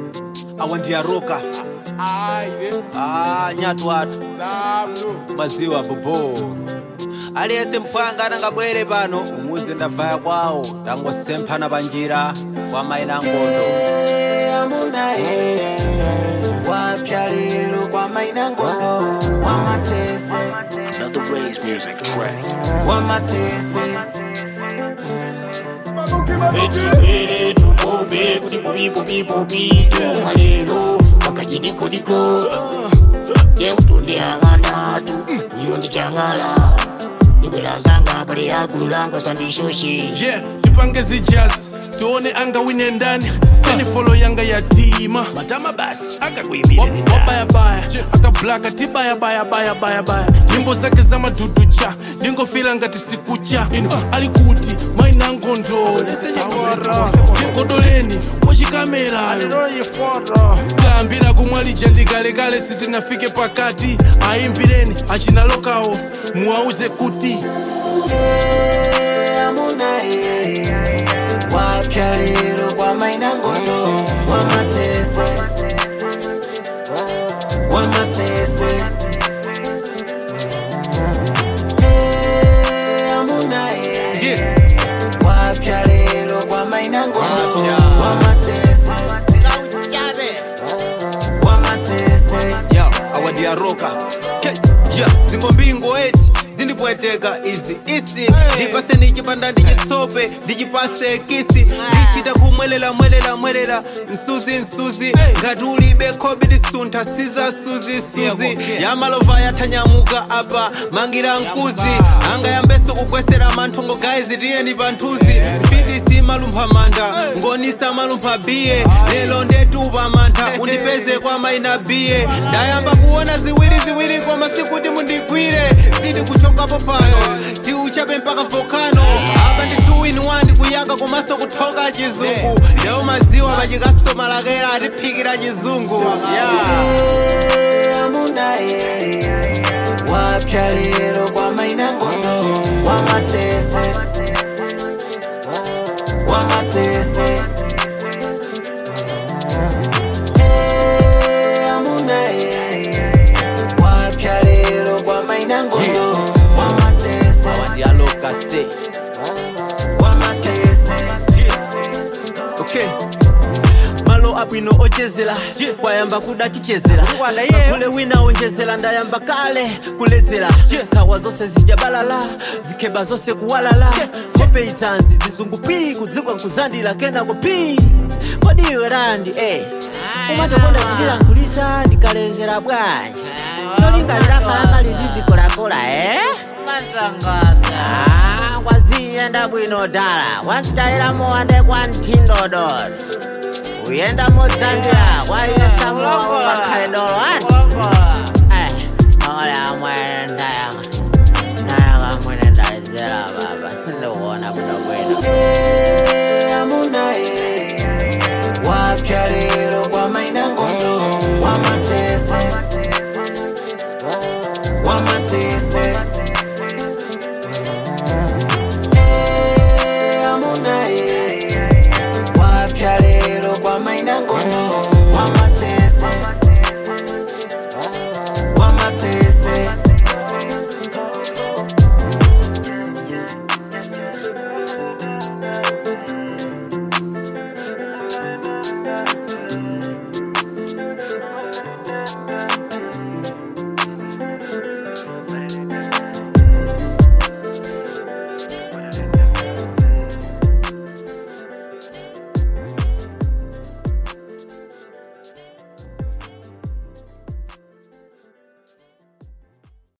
awa ndiyaroka Aire, ah, nyatu watu sablo. maziwa bobo aliyense mphwanga anangabwere pano umuzi ndavaya kwawo tangosemphana panjira kwa maina ngondo amunaye wapya lero kwa maina ngondo wamasese Another Ray's music track. wamasese Petipere tukobe kuti bubi bubi bubi tumalero pakachidiko-diko teutondeang'anatu iyo ndichang'ala ndibwerazanga pale yakulanga sandishoshi yeah tipange zijazz tione anga wine ndani teni folo yanga yatima matama basi akakuimire Wa- wabayabaya akablaka tibayabayabayabayabaya nyimbo zake za maduducha ndingofila ngati sikucha ino alikuti maina ngondo tikodoleni wachikamerayo kambira kumwalija ndikalekale sitinafike pakati ayimbireni achinalokawo muwauze kuti amunaye wapya lero kwa maina ngondo wamasese wamasese amunaye wapya lero kwa maina ngondo wamasese wamasese ya awa ndiyaroka ya zingombingo eti zindipweteka izi isi ndipase ndichipanda ndichitsope ndichipase kisi ndichita kumwelela mwelela mwelela msuzi msuzi ngati ulibe khobi lisuntha siza suzi suzi yamalova yathanyamuka apa mangira mkuzi anga yambeso kukwesera manthongo gaizi tiyeni panthuzi fitisi malumpha manda ngonisa malumpha biye lelo ndetupa mantha undipeze kwa maina biye ndayamba kuona ziwiri ziwiri koma sikuti mundigwire siti kuchokapo pano tiuchape mpaka volcano apa ndi 2 in 1 kuyaka komanso kuthoka chizungu leo maziwa pachikasitoma lakera atiphikira chizungu yeah. amunaye wapya lero kwa maina ngondo wamasese wamasese amunaye wapya lero kwa maina ngondo wamasese ndialoka se wamasese okay malo abwino ochezera kwayamba kuda tichezera kule wina onjezera ndayamba kale kuledzera nkhawa zonse zijabalala zikheba zonse kuwalala kope itanzi zizungu pi kudzikwa nkuzandira kenako pi kodi iwe randi eh umatokonda kundilankhulisa ndikalezera bwanji tolingalira khalanga lizizikolakola eh Ah, kwaziyenda bwino dala wantayira muwande kwa nthindododo uyenda modzandira kwaiyesamuwa ungakhale dolo ati